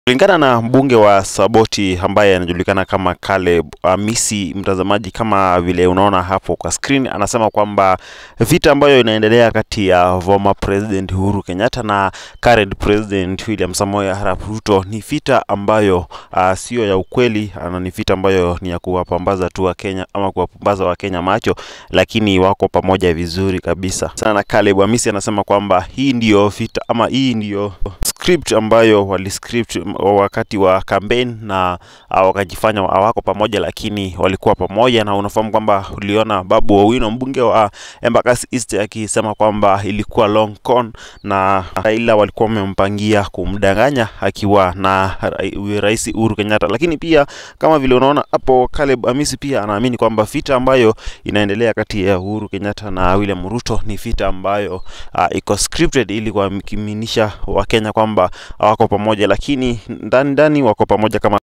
Kulingana na mbunge wa Saboti ambaye anajulikana kama Caleb Amisi, mtazamaji, kama vile unaona hapo kwa screen, anasema kwamba vita ambayo inaendelea kati ya former president Uhuru Kenyatta na current president William Samoei Arap Ruto ni vita ambayo uh, sio ya ukweli, na ni vita ambayo ni ya kuwapambaza tu wa Kenya ama kuwapambaza wa Kenya macho, lakini wako pamoja vizuri kabisa sana. Caleb Amisi anasema kwamba hii ndiyo vita ama hii ndiyo script ambayo waliscript wakati wa campaign na uh, wakajifanya hawako pamoja, lakini walikuwa pamoja, na unafahamu kwamba uliona Babu Owino mbunge wa Embakasi East akisema kwamba ilikuwa long con na Raila walikuwa wamempangia kumdanganya akiwa na ra- Rais Uhuru Kenyatta. Lakini pia kama vile unaona hapo, Caleb Amisi pia anaamini kwamba vita ambayo inaendelea kati ya Uhuru Kenyatta na William Ruto ni vita ambayo uh, iko scripted ili kuaminisha Wakenya kwamba hawako pamoja, lakini ndani ndani wako pamoja kama